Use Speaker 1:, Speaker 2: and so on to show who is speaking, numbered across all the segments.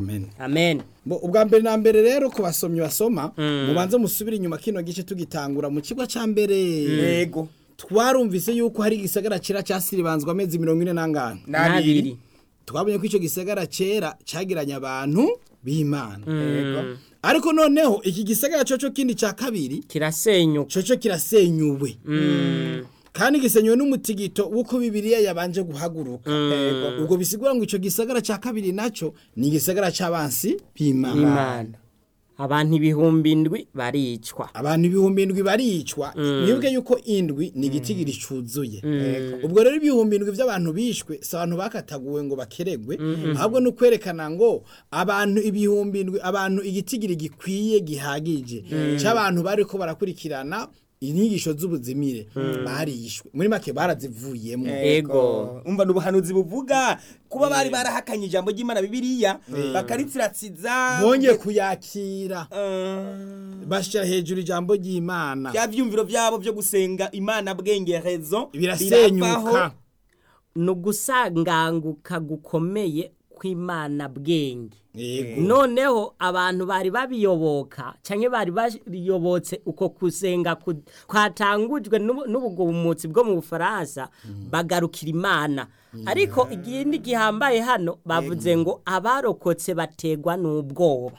Speaker 1: amen
Speaker 2: amen
Speaker 1: Bo, ubwa mbere na mbere rero ku basomyi basoma mubanze musubire inyuma kino gice tugitangura mu kigo ca mbere
Speaker 3: yego
Speaker 1: twarumvise yuko hari igisagara cera casiribanzwa amezi mirongo ine n'angana
Speaker 2: n'abiri
Speaker 1: twabonye ko ico gisagara cera cagiranye abantu b'imana
Speaker 3: yego
Speaker 1: ariko noneho iki gisagara coco kindi ca kabiri
Speaker 2: kirasenyuka
Speaker 1: coco kirasenyuwe kandi gisenywe n'umutigito w'uko bibiliya yabanje guhaguruka
Speaker 3: Yego.
Speaker 1: ubwo bisigura ngo ico gisagara ca kabiri naco ni igisagara c'abansi b'imana
Speaker 2: imana abantu ibihumbi indwi baricwa
Speaker 1: abantu ibihumbi indwi baricwa mwibuke yuko indwi ni igitigiri cuzuye ubwo rero ibihumbi indwi by'abantu bishwe si abantu bakataguwe ngo bakeregwe ahubwo ni ukwerekana ngo abantu ibihumbi indwi abantu igitigiri gikwiye gihagije cy'abantu bari ko barakurikirana inyigisho z'ubuzimire barishwe muri make barazivuyemo
Speaker 2: Ego.
Speaker 3: umva n'ubuhanuzi buvuga kuba bari barahakanye ijambo ry'imana bibiliya bakaritsiratsiza
Speaker 1: bongeye kuyakira
Speaker 3: Eh,
Speaker 1: bashyira hejuru ijambo ry'imana
Speaker 3: bya vyumviro vyabo vyo gusenga imana bwengerezo
Speaker 1: birasenyuka
Speaker 2: ni ugusanganguka gukomeye kw'imana bwenge
Speaker 1: yego
Speaker 2: noneho abantu bari babiyoboka cyangwa bari bayobotse uko kusenga ku- kwatangujwe n'ubu- n'ubugumutsi bwo mu bufaransa bagarukira imana ariko ikindi gihambaye hano bavuze ngo abarokotse bategwa n'ubwoba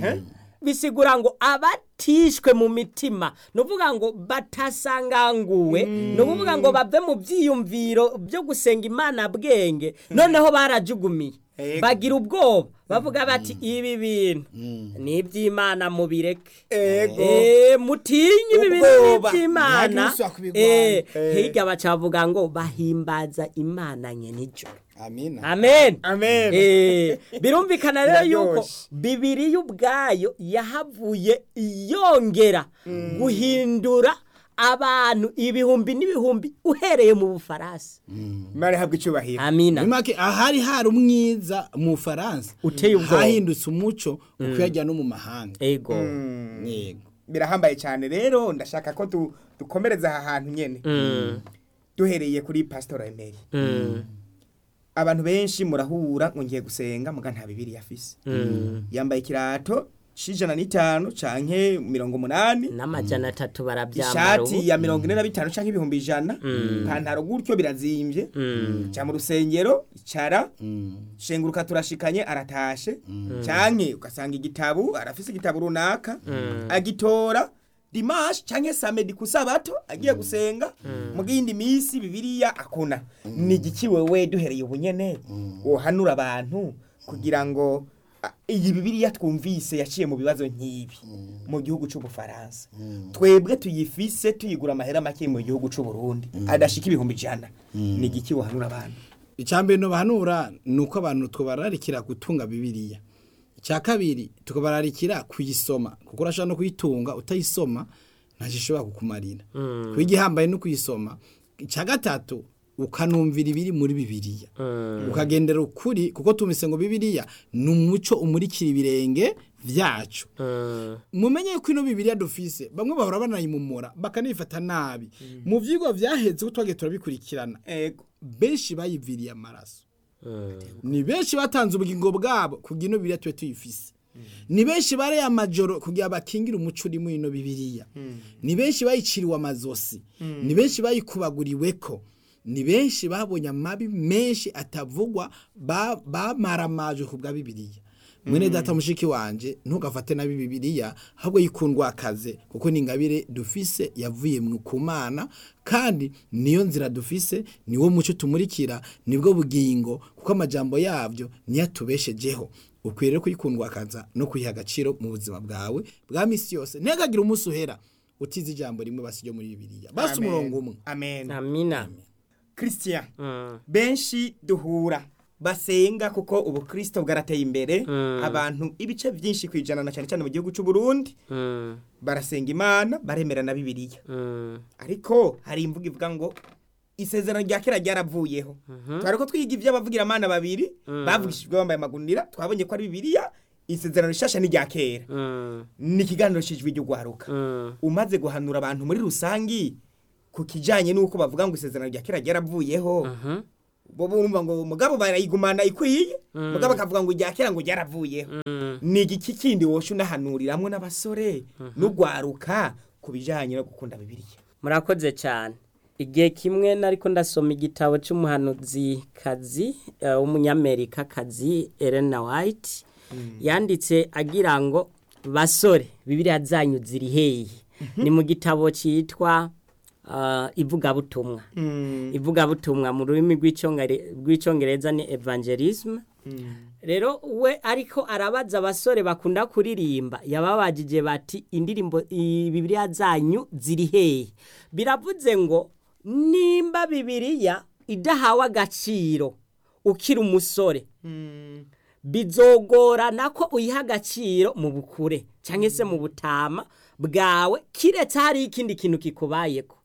Speaker 2: bisigura ngo abatishwe mu mitima ni ukuvuga ngo batasanganguwe ni ukuvuga ngo bave mu byiyumviro byo gusenga imana bwenge noneho barajugumiye
Speaker 3: Ego.
Speaker 2: bagira ubwoba bavuga bati ibi bintu ni iby'imana mubireke
Speaker 3: Ego.
Speaker 2: Eh, mutinye ibi bintu ni
Speaker 3: Ubwoba.
Speaker 2: iby'imana
Speaker 1: Ntihagire kubigwanya.
Speaker 2: Eh,
Speaker 3: Eh.
Speaker 2: hirya baca bavuga ngo bahimbaza imana nyenijoro
Speaker 1: amina
Speaker 2: amen
Speaker 3: Amen.
Speaker 2: Eh, birumvikana rero yuko
Speaker 3: Biraryoshe.
Speaker 2: bibiriya ubwayo yahavuye yongera guhindura abantu ibihumbi n'ibihumbi uhereye mu bufaransa
Speaker 3: imana ihabwa icubahiro
Speaker 2: amina
Speaker 1: muri make ahari hari umwiza mu Faransa
Speaker 2: Uteye ubwoba.
Speaker 1: hahindutse umuco ukuyajya no mu mahanga
Speaker 2: ego
Speaker 1: yego
Speaker 3: birahambaye cyane rero ndashaka ko tu- dukomereza aha hantu nyene duhereye kuri pasitora emeri abantu benshi murahura ngo ngiye gusenga muga nta bibiri yafise yambaye ikirato c'ijana n'itanu canke mirongo umunani
Speaker 2: n'amajana atatu barabyambara
Speaker 3: ishati ya mirongo ine na bitanu canke ibihumbi ijana ipantaro gutyo birazimvye ca mu rusengero icara shenguruka turashikanye aratashe canke ugasanga igitabu arafise igitabu runaka agitora dimanche canke samedi ku sabato agiye gusenga mu yindi minsi bibiliya akuna ni igiki wewe duhereye ubunyene wohanura abantu kugira ngo a- iyi bibiliya twumvise yaciye mu bibazo nk'ibi mu gihugu c'ubufaransa twebwe tuyifise tuyigura amahera make mu gihugu c'uburundi adashika ibihumbi ijana ni igiki wohanura abantu
Speaker 1: icyambere no bahanura ni uko abantu tubararikira gutunga bibiliya icya kabiri tukabararikira kuyisoma kuko urashobora no kuyitunga utayisoma ntacyo ishobora kukumarira kwiga ihambaye no kuyisoma icya gatatu ukanumvira ibiri muri bibiliya ukagendera ukuri kuko tumise ngo bibiliya ni umuco umurikira ibirenge byacu mumenye ko ino bibiliya dufise bamwe bahora banayimumura bakanifata nabi mu vyigwa vyaheze ko twagiye turabikurikirana
Speaker 3: ego
Speaker 1: benshi bayiviriye amaraso ni benshi batanze ubugingo bwabo kugira ino bibiliya tube tuyifise ni benshi bareye amajoro kugira bakingire umuco uri muri ino bibiliya ni benshi bayiciriwe amazosi ni benshi bayikubaguriweko ni benshi babonye amabi menshi atavugwa ba- bamaramajwe ku bwa bibiliya mwene data mushiki wanje ntugafate nabi bibiliya ahubwo yikundwa akaze kuko ni ingabire dufise yavuye mu kumana kandi niyo nzira dufise niwo muco tumurikira nibwo bugingo kuko amajambo yavyo niyo atubeshejeho ukwiye rero kuyikundwa akaza no kuyiha agaciro mu buzima bwawe bwa misi yose ntihagagire umunsi uhera utize ijambo rimwe basi ryo muri bibiliya basi
Speaker 3: Amen.
Speaker 1: umurongo umwe
Speaker 3: amen
Speaker 2: amina
Speaker 3: christian
Speaker 2: Mm.
Speaker 3: benshi duhura basenga kuko ubu kristo bwarateye imbere abantu ibice byinshi ku ijana na cyane cyane mu gihugu cy'u Burundi
Speaker 2: Mm.
Speaker 3: barasenga imana baremera na bibiliya
Speaker 2: Mm.
Speaker 3: ariko hari imvugo ivuga ngo isezerano rya kera ryaravuyeho twari ko twiga iby'abavugira amana babiri bavugishijwe bambaye amagunira twabonye ko ari bibiliya isezerano rishasha ni rya kera
Speaker 2: Mm.
Speaker 3: ni ikiganiro cy'ijwi ry'ugwaruka
Speaker 2: Mm.
Speaker 3: umaze guhanura abantu muri rusangi ku kijanye n'uko bavuga ngo isezerano rya kera ryaravuyeho
Speaker 2: Mhm.
Speaker 3: bo bumva ngo mugabo barayigumana ikwiye mugabo akavuga ngo irya kera ngo ryaravuyeho ni igiki kindi wosha unahanuriramwo n'abasore n'ugwaruka ku bijanye no gukunda bibiliya
Speaker 2: murakoze cyane igihe kimwe nariko ndasoma igitabo cy'umuhanuzikazi uh, w'umunyamerikakazi Elena White yanditse agira ngo basore bibiliya zanyu ziri hehe ni mu gitabo cyitwa uh, ivugabutumwa ivugabutumwa mu rurimi rw'icyongere- rw'icyongereza ni evangelism rero we ariko arabaza abasore bakunda kuririmba yababajije bati indirimbo i- bibiliya zanyu ziri hehe biravuze ngo nimba bibiliya idahawe agaciro ukiri umusore bizogorana ko uyiha agaciro mu bukure cyangwa se mu butama bwawe kiretse hari ikindi kintu kikubayeko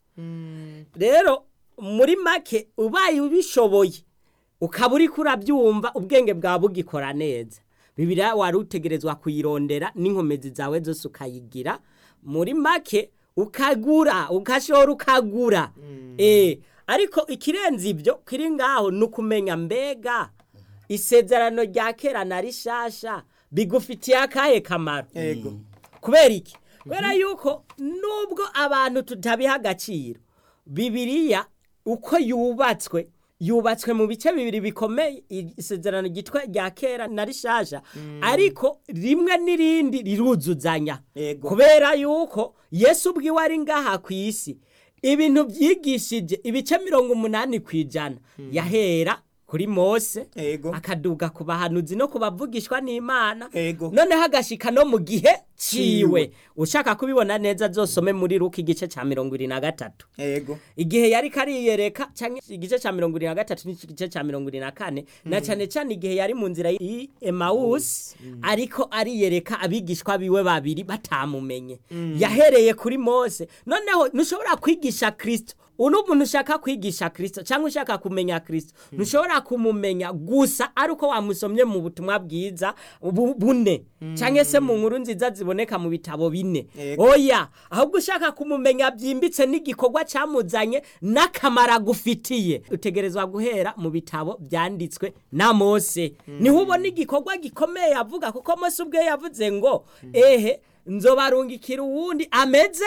Speaker 2: rero muri make ubaye ubishoboye ukaba uri kurabyumva ubwenge bwawe bugikora neza bibiriya wari utegerezwa kuyirondera n'inkomezi zawe zose ukayigira muri make ukagura ugashora ukagura eh ariko ikirenze ibyo kiri ngaho ni ukumenya mbega isezerano rya kera na rishasha bigufitiye akahe kamaro
Speaker 3: Ego.
Speaker 2: kubera iki kubera yuko nubwo abantu tutabiha agaciro bibiriya uko yubatswe yubatswe mu bice bibiri bikomeye isezerano ryitwa rya kera na rishasha ariko rimwe n'irindi riruzuzanya
Speaker 3: Yego.
Speaker 2: kubera yuko yesu ubwiwe ari ngaha ku isi ibintu byigishije ibice mirongo umunani ku ijana yahera kuri mose
Speaker 3: Ego.
Speaker 2: akaduga ku bahanuzi no ku bavugishwa n'imana
Speaker 3: Ego.
Speaker 2: noneho agashika no mu gihe ciwe ushaka kubibona neza zosome muri ruka igice ca mirongo ibiri na gatatu
Speaker 3: Ego.
Speaker 2: igihe yari kariyereka canke igice ca mirongo ibiri na gatatu n'igice ca mirongo ibiri na kane na cane cane igihe yari mu nzira y'i emawusi ariko ariyereka abigishwa biwe babiri batamumenye yahereye kuri mose noneho ntushobora kwigisha kristo uno muntu ushaka kwigisha kristo cyangwa ushaka kumenya kristo ntushobora kumumenya gusa ari uko wamusomye mu butumwa bwiza bu- bune cyangwa se mu nkuru nziza ziboneka mu bitabo bine
Speaker 3: Yego.
Speaker 2: oya ahubwo ushaka kumumenya byimbitse n'igikorwa cyamuzanye n'akamaro agufitiye utegerezwa guhera mu bitabo byanditswe na mose niho ubona igikorwa gikomeye yavuga kuko mose ubwe yavuze ngo ehe nzobarungikira uwundi ameze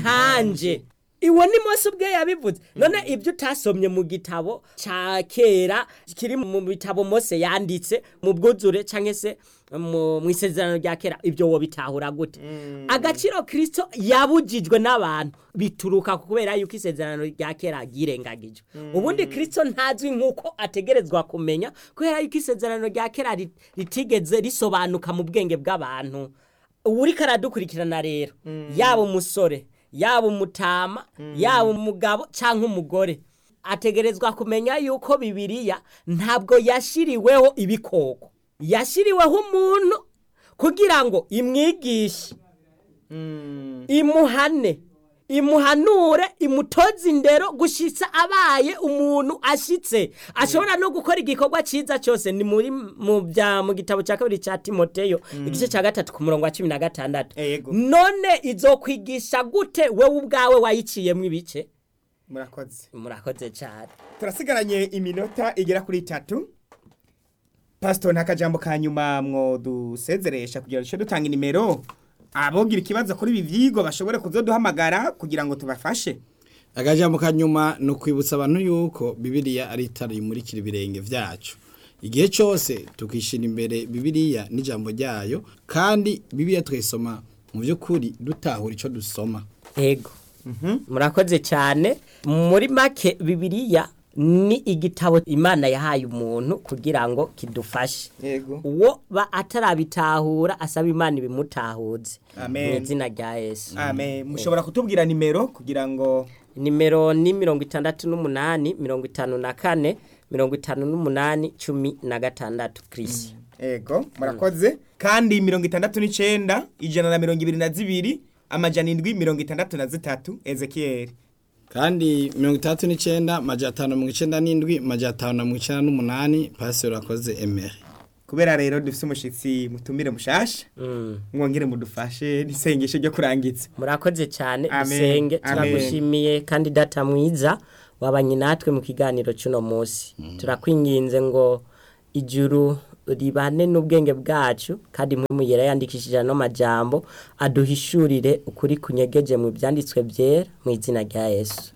Speaker 2: nkanje iwo ni mose ubwe yabivuze none ibyo utasomye mu gitabo cya kera kiri mu bitabo mose yanditse mu bwuzure cyangwa se mu mu isezerano rya kera ibyo wo bitahura gute agaciro kirisito yabujijwe n'abantu bituruka kubera yuko isezerano rya kera ryirengagijwe ubundi kirisito ntazwi nk'uko ategerezwa kumenya kubera yuko isezerano rya kera rit- ritigeze risobanuka mu bwenge bw'abantu ubu uriko aradukurikirana rero yaba umusore yaba umutama yaba umugabo cyangwa umugore ategerezwa kumenya yuko bibiliya ntabwo yashyiriweho ibikoko yashyiriweho umuntu kugira ngo imwigishe imuhane imuhanure imutoze indero gushyitsa abaye umuntu ashyitse ashobora no gukora igikorwa cyiza cyose ni muri mu bya mu gitabo cya kabiri cya timoteyo igice cya gatatu ku murongo wa cumi na gatandatu
Speaker 3: Yego.
Speaker 2: none izokwigisha gute wowe ubwawe wayiciyemo ibice
Speaker 3: murakoze
Speaker 2: murakoze cyane
Speaker 3: turasigaranye iminota igera kuri itatu pasito nta kajambo ka nyuma mwo dusezeresha kugira ngo duce dutanga inimero abogira ikibazo kuri ibi byigwa bashobore kuzoduhamagara kugira ngo tubafashe
Speaker 1: akajambo ka nyuma ni ukwibutsa abantu yuko bibiriya ari itara rimurikira ibirenge byacu igihe cyose tukishyira imbere bibiriya n'ijambo ryayo kandi bibiriya tuyisoma mu by'ukuri dutahura icyo dusoma
Speaker 2: ego murakoze cyane muri make bibiliya ni igitabo imana yahaye umuntu kugira ngo kidufashe
Speaker 3: yego
Speaker 2: uwo ba atarabitahura asaba imana ibimutahuze
Speaker 3: Amen.
Speaker 2: mu izina rya yesu
Speaker 3: amen mushobora kutubwira nimero kugira ngo
Speaker 2: nimero ni mirongo itandatu n'umunani mirongo itanu na kane mirongo itanu n'umunani cumi na gatandatu kirisi
Speaker 3: ego murakoze kandi mirongo itandatu n'icyenda ijana na mirongo ibiri na zibiri amajana indwi mirongo itandatu na zitatu ezekiyeli
Speaker 1: kandi mirongo itandatu n'icyenda majana atanu na mirongo icyenda n'indwi majana atanu na mirongo icyenda n'umunani pasiteri urakoze emeri
Speaker 3: kubera rero dufise umushitsi mutumire mushasha
Speaker 2: Mm.
Speaker 3: mwongere mudufashe n'isengesho ryo kurangiza
Speaker 2: murakoze cyane
Speaker 3: Amen.
Speaker 2: dusenge
Speaker 3: Amen.
Speaker 2: turagushimiye kandi data mwiza wabanye natwe mu kiganiro cy'uno munsi turakwinginze ngo ijuru ribane n'ubwenge bwacu kandi mwimuyera yandikishije ano majambo aduhishurire ukuri kunyegeje mu byanditswe byera mu izina rya yesu